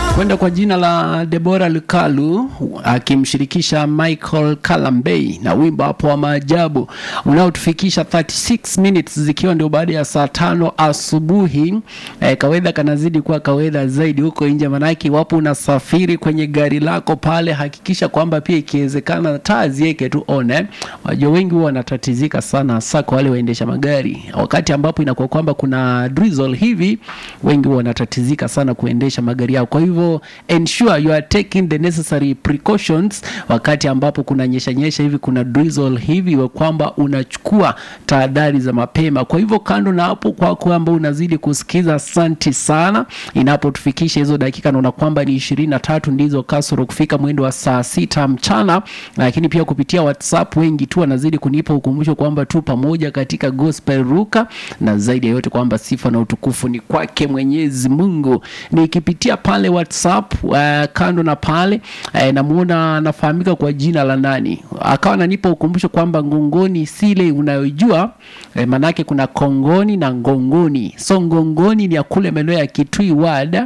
kwenda kwa jina la Debora Lukalu akimshirikisha Michael Kalambei na wimbo hapo wa maajabu unaotufikisha 36 minutes zikiwa ndio baada ya saa tano asubuhi. Eh, kawedha kanazidi kuwa kawedha zaidi huko nje, manake iwapo unasafiri kwenye gari lako pale, hakikisha kwamba pia ikiwezekana taa ziweke tu on. Eh, wajua wengi huwa wanatatizika sana, hasa kwa wale waendesha magari, wakati ambapo inakuwa kwamba kuna drizzle hivi, wengi huwa wanatatizika sana kuendesha magari yao. Kwa hivyo ensure you are taking the necessary precautions wakati ambapo kuna nyesha nyesha hivi, kuna drizzle hivi, wa kwamba unachukua tahadhari za mapema. Kwa hivyo kando na hapo, kwa kwamba unazidi kusikiza, asanti sana. Inapotufikisha hizo dakika, naona kwamba ni ishirini na tatu ndizo kasoro kufika mwendo wa saa sita mchana, lakini pia kupitia WhatsApp wengi tu wanazidi kunipa ukumbusho kwamba tu pamoja katika gospel ruka, na zaidi ya yote kwamba sifa na utukufu ni kwake Mwenyezi Mungu. Nikipitia pale WhatsApp uh, kando na pale uh, namuona anafahamika kwa jina la nani, akawa ananipa ukumbusho kwamba ngongoni sile unayojua eh, manake kuna kongoni na ngongoni. So ngongoni ni ya kule maeneo ya Kitui wada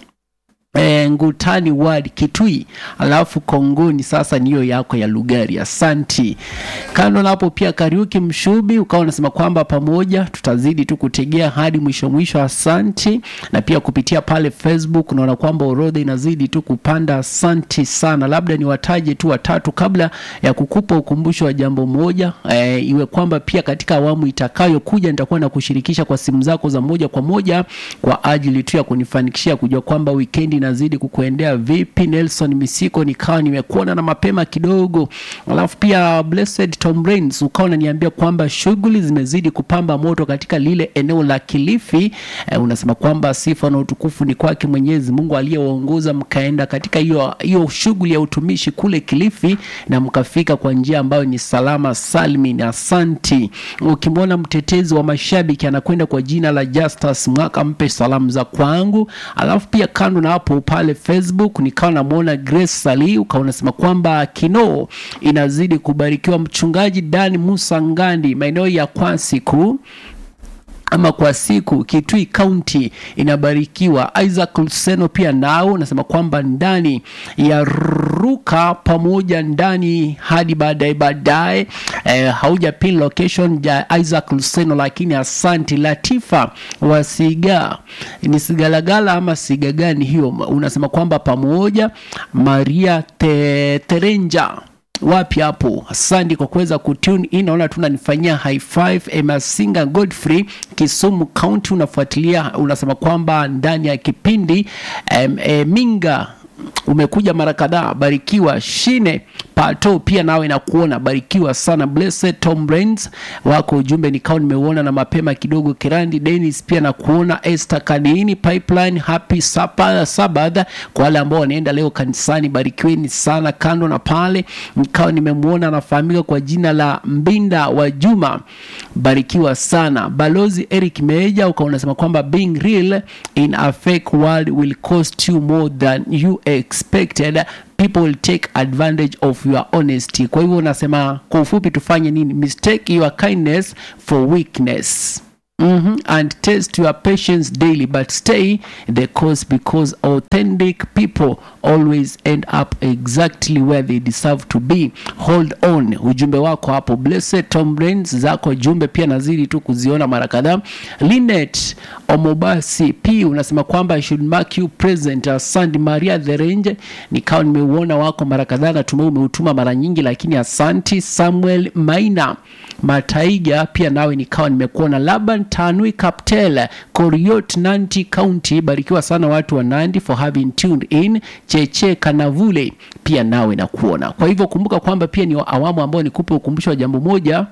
E, Ngutani ward Kitui, alafu Kongoni sasa niyo yako ya Lugari. Asanti. Kando na hapo pia Kariuki Mshubi ukawa unasema kwamba pamoja tutazidi tu kutegea hadi mwisho mwisho. Asanti. Na pia kupitia pale Facebook unaona kwamba orodha inazidi tu kupanda. Asanti sana, labda niwataje tu watatu kabla ya kukupa ukumbusho wa jambo moja. E, iwe kwamba pia katika awamu itakayokuja nitakuwa na kushirikisha kwa simu zako za moja kwa moja kwa ajili tu ya kunifanikishia kujua kwamba wikendi nazidi kukuendea vipi. Nelson Misiko nikawa nimekuona na mapema kidogo, alafu pia Blessed Tom Rains ukawa unaniambia kwamba shughuli zimezidi kupamba moto katika lile eneo la Kilifi. Eh, unasema kwamba sifa na utukufu ni kwake Mwenyezi Mungu aliyewaongoza mkaenda katika hiyo hiyo shughuli ya utumishi kule Kilifi na mkafika kwa njia ambayo ni salama salmin. Asanti. Ukimwona mtetezi wa mashabiki anakwenda kwa jina la Justus Mwaka, mpe salamu za kwangu, alafu pia kando na hapo pale Facebook nikawa namwona Grace Sali ukawa unasema kwamba Kinoo inazidi kubarikiwa. Mchungaji Dani Musa Ngandi maeneo ya Kwasiku ama kwa siku Kitui County inabarikiwa. Isaac Luseno pia nao unasema kwamba ndani ya ruka pamoja ndani hadi baadaye baadaye, eh, hauja pin location ya Isaac Luseno, lakini asanti. Latifa Wasiga ni Sigalagala ama siga gani hiyo? Unasema kwamba pamoja Maria te, Terenja wapi hapo? Asante kwa kuweza kutune in. Naona tunanifanyia high five. Emasinga Godfrey, Kisumu County, unafuatilia unasema kwamba ndani ya kipindi em, e, Minga umekuja mara kadhaa, barikiwa. Shine Pato pia nawe nakuona, barikiwa sana. Blessed Tom Brains wako ujumbe nikao nimeuona na mapema kidogo. Kirandi Dennis pia nakuona. Esther Kadini Pipeline, happy Sabbath kwa wale ambao wanaenda leo kanisani, barikiweni sana. Kando na pale nikao nimemwona anafahamika kwa jina la Mbinda wa Juma, barikiwa sana. Balozi Eric Meja ukawa unasema kwamba being real in a fake world will cost you more than you expected people will take advantage of your honesty. Kwa hivyo unasema kwa ufupi, tufanye nini? Mistake your kindness for weakness. Mm -hmm. And test your patience daily but stay the course because authentic people always end up exactly where they deserve to be. Hold on. Ujumbe wako hapo Blessed Tom Brains zako jumbe pia nazidi tu kuziona mara kadhaa. Linet Omobasi P unasema kwamba I should mark you present. Asante Maria the Range, nikawa nimeuona wako mara kadhaa, natumai umeutuma mara nyingi, lakini asanti. Samuel Maina Mataiga pia nawe nikawa nimekuona. Laban Tanui Kaptel Koriot Nanti County, barikiwa sana watu wa Nandi for having tuned in. Cheche Kanavule pia nawe nakuona. Kwa hivyo kumbuka kwamba pia ni awamu ambao nikupe ukumbusho wa jambo moja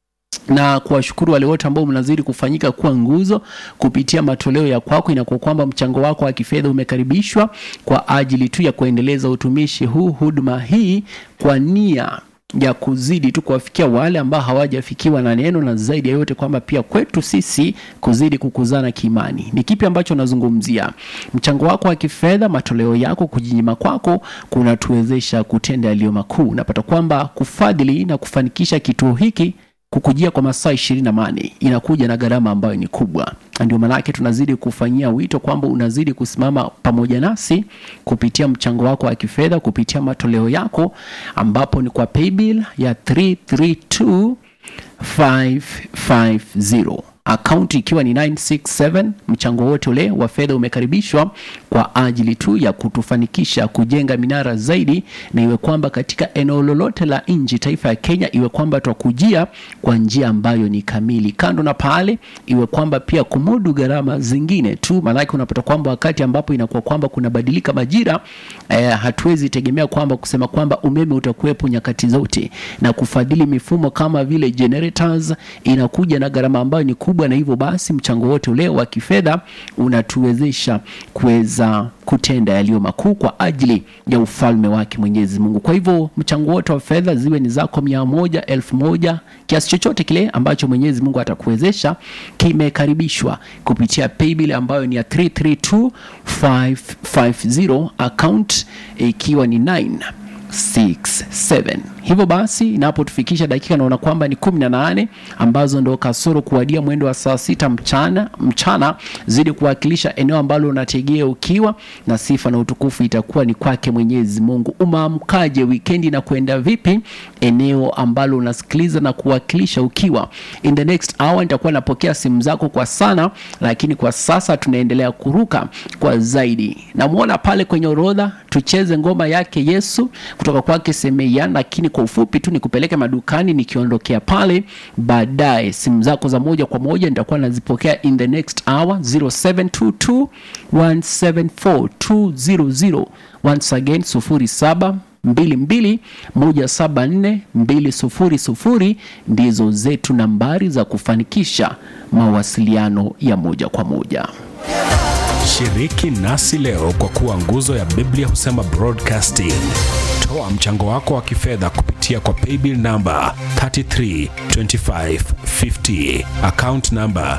na kuwashukuru wale wote ambao mnazidi kufanyika kuwa nguzo kupitia matoleo ya kwako. Inakuwa kwamba mchango wako wa kifedha umekaribishwa kwa ajili tu ya kuendeleza utumishi huu, huduma hii kwa nia ya kuzidi tu kuwafikia wale ambao hawajafikiwa na neno, na zaidi ya yote kwamba pia kwetu sisi kuzidi kukuzana kiimani. Ni kipi ambacho nazungumzia? Mchango wako wa kifedha, matoleo yako, kujinyima kwako kunatuwezesha kutenda yaliyo makuu. Unapata kwamba kufadhili na kufanikisha kituo hiki kukujia kwa masaa ishirini na mane inakuja na gharama ambayo ni kubwa. Ndio maanake tunazidi kufanyia wito kwamba unazidi kusimama pamoja nasi kupitia mchango wako wa kifedha, kupitia matoleo yako, ambapo ni kwa paybill ya 332550 akaunti ikiwa ni 967. Mchango wote ule wa fedha umekaribishwa kwa ajili tu ya kutufanikisha kujenga minara zaidi, na iwe kwamba katika eneo lolote la nchi taifa ya Kenya, iwe kwamba twakujia kwa njia ambayo ni kamili. Kando na pale, iwe kwamba pia kumudu gharama zingine tu, maanake unapata kwamba wakati ambapo inakuwa kwamba kunabadilika majira eh, hatuwezi tegemea kwamba kusema kwamba umeme utakuwepo nyakati zote, na kufadhili mifumo kama vile generators inakuja na gharama ambayo ni kubwa, na hivyo basi mchango wote ule wa kifedha unatuwezesha kuweza kutenda yaliyo makuu kwa ajili ya ufalme wake Mwenyezi Mungu. Kwa hivyo mchango wote wa fedha ziwe ni zako mia moja, elfu moja, kiasi chochote kile ambacho Mwenyezi Mungu atakuwezesha kimekaribishwa kupitia paybill ambayo ni ya 332550 account ikiwa ni 967. Hivyo basi inapotufikisha dakika naona kwamba ni kumi na nane ambazo ndo kasoro kuwadia mwendo wa saa sita mchana mchana, zidi kuwakilisha eneo ambalo unategea ukiwa na sifa na utukufu itakuwa ni kwake Mwenyezi Mungu. Umeamkaje wikendi na kwenda vipi? Eneo ambalo unasikiliza na kuwakilisha ukiwa. In the next hour nitakuwa napokea simu zako kwa sana, lakini kwa sasa tunaendelea kuruka kwa zaidi. Namwona pale kwenye orodha, tucheze ngoma yake Yesu kutoka kwake Semeyan, lakini kwa ufupi tu nikupeleke madukani nikiondokea pale baadaye. Simu zako za moja kwa moja nitakuwa nazipokea in the next hour 0722 174 200 once again 07 22 174 200 ndizo zetu nambari za kufanikisha mawasiliano ya moja kwa moja. Shiriki nasi leo kwa kuwa nguzo ya Biblia husema broadcasting. Toa mchango wako wa kifedha kupitia kwa paybill namba 332550 account namba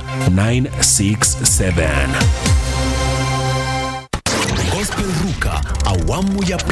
967. Gospel Ruka awamu ya pili.